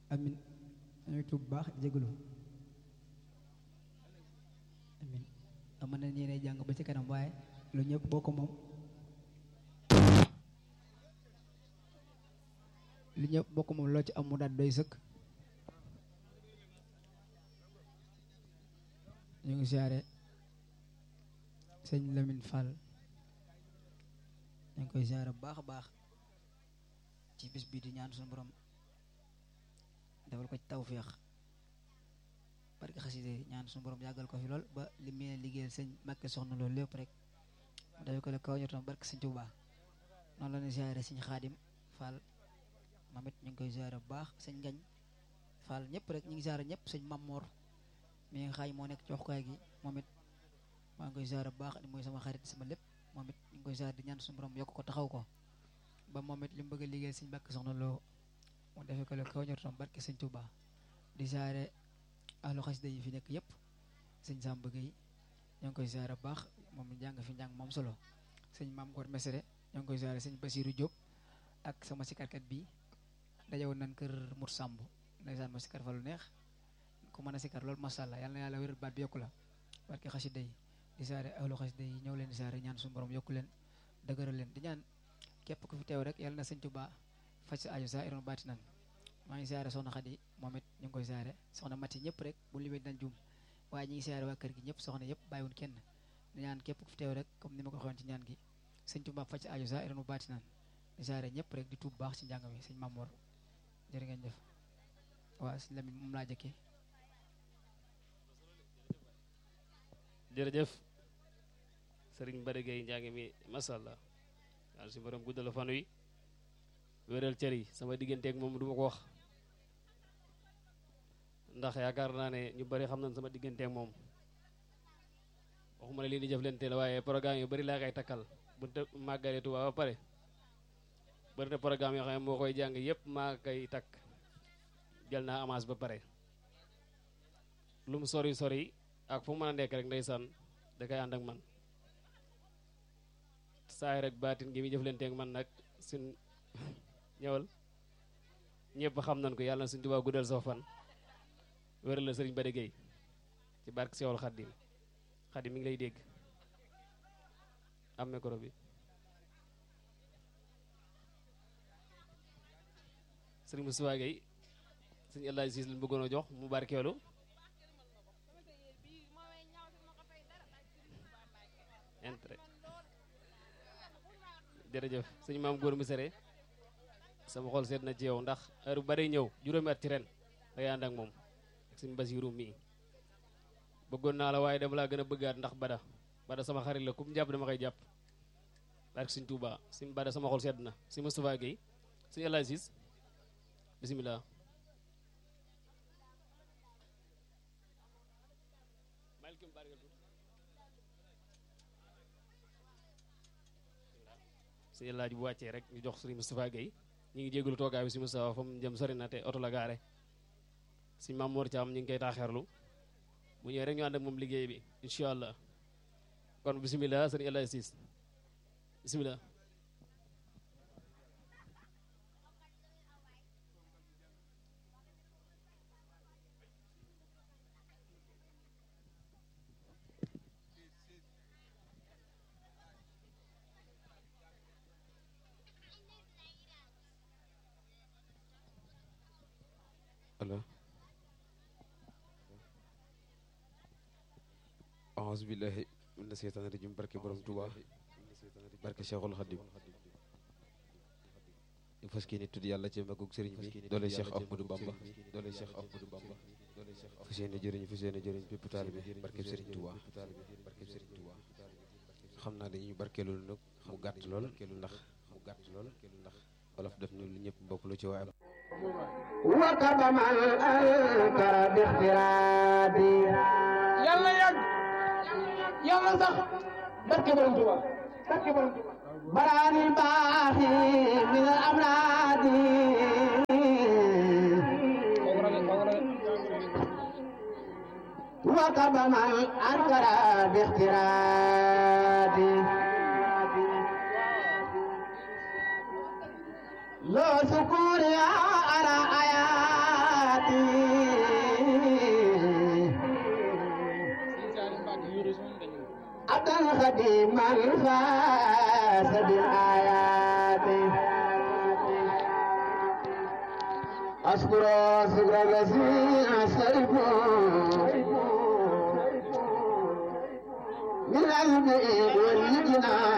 amin ñooy tuub bu baax jégalu amin ama na ñeenee jàng ba ci kanam waaye lu ñëpp boo ko moom lu ñëpp boo ko moom loo ci am mu daal doy sëkk ñu ngi siyaare sëñ Lamine Fall ñu ngi koy siyaare bu baax a baax ci bis bii di ñaan suñu borom defal ko ci tawféex barke xaside ñaan suñu borom yàggal ko fi lool ba li mu yéene liggéeyal sëñ Mbàkke soxna loolu lépp rek dafa ko le kaw ñotom barke sëñ Tuubaa noonu la ñuy siyaare sëñ Xaadim Fall moom it ñu ngi koy siyaare bu baax sëñ Ngañ Fall ñëpp rek ñu ngi siyaare ñëpp sëñ Mamor mi nga xaay moo nekk ci waxukaay gi moom it maa ngi koy siyaare bu baax di mooy sama xarit sama lépp moom it ñu ngi koy siyaare di ñaan suñu borom yokk ko taxaw ko ba moom it li mu bëgg a liggéeyal sëñ Mbàkke soxna loo mu defee ko le kaw ñotom barke sëñ Tuubaa di siyaare ahlu xasida yi fi nekk yëpp sëñ Sam bëgg yi ñoo ngi koy siyaare bu baax moom jàng fi njàng moom solo sëñ Maam Gor Mesere ñoo ngi koy siyaare sëñ Basiiru Diop ak sama sikarkat bi dajewoon nañ kër Mur Samb ndeysaan ma sikar fa lu neex ku mën a sikar loolu masha Allah yal na yàlla wéral baat bi yokku la barke xasida yi di siyaare ahlu xasida yi ñëw leen di siyaare ñaan suñu borom yokku leen dëgëral leen di ñaan képp ku fi teew rek yàlla na sëñ Tuubaa faj sa aju sa iron baati nan maa ngi siyaare soxna Xadi moom it ñu ngi koy siyaare soxna Mati ñëpp rek bu limee dañ juum waaye ñi ngi siyaare waa kër gi ñëpp soxna yëpp bàyyiwun kenn di ñaan képp ku fi teew rek comme ni ma ko waxoon ci ñaan gi sëñ Tuubaa faj sa aju sa iron baati nan di siyaare ñëpp rek di tuub baax ci njàng mi sëñ Mamoor jërë ngeen jëf waaw sëñ Lamin moom laa jëkkee jërëjëf sëriñ Mbari Gueye njàng mi masha Allah yàlla si borom guddal fan wi wéral cër yi sama digganteeg moom du ma ko wax ndax yaakaar naa ne ñu bari xam nañ sama digganteeg moom waxuma ne lii di jëflante la waaye programme yu bari laa koy takkal bu te màggalee Tuubaa ba pare bari na programme yoo xam ne moo koy jàng yëpp maa koy takk jël naa avance ba pare lu mu sori sori ak fu mu mën a nekk rek ndeysaan da koy ànd ak man saay rek baatin gi muy jëflanteeg man nag suñ ñëwal ñëpp xam nañ ko yàlla na suñ Tuubaa guddal soo fan wéral la sëriñ Bada Gueye ci barke Seexul Xaddim Xaddim mi ngi lay dégg am micro bi sëriñ Moustapha Gueye sëriñ El Hadj Siis lañ bëggoon a jox mu barkeelu intérêt jërëjëf sëñ maam góor mi sere sama xol seet na ci yow ndax heure bu bari ñëw juróomi at ci ren dangay ànd ak moom ak suñu basiru mii bëggoon naa la waaye dama laa gën a bëggaat ndax bada bada sama xarit la kum jàpp dama koy jàpp barke suñ Tuuba suñ bada sama xol sedd na si Moustapha Gueye suñu El Hadj Ciss bisimilah suñu laaj bu wàccee rek ñu jox sëriñ Moustapha Gueye ñu ngi jégalu toogaay bi si Moustapha fa mu jëm sori na te oto la gaare suñ Maam Mor Thiam ñu ngi koy taaxeerlu bu ñëwee rek ñu ànd ak moom liggéey bi incha allah kon bisimilah sëriñ El Hadj Ciss bisimilah. allo aouzu billahi mina seytaani rajim barke borom Tuuba barke Cheikhul Khadim ñu fas kii ni tudd yàlla ci magug sëriñ bi doole Cheikh Ahmadou Bamba doole Cheikh Ahmadou Bamba fas yéene jëriñ fas yéene jëriñ bépp taalibe barke sëriñ Tuuba barke sëriñ Tuuba xam naa dañuy barkeelu nag mu gàtt lool ndax mu gàtt lool ndax wolof def ni lu ñëpp bokk lu ci waaye وكب من أنكر باخترابي yàlla yàgg yàlla sax barke borom Tuuba barke borom Tuuba براني الباخي من الأمراض وكب من أنكر باخترابي لو سكور يا أرى آيات عبدا خديما فاز بالآيات أشكر شكر الذي أسلف من علمه والجنان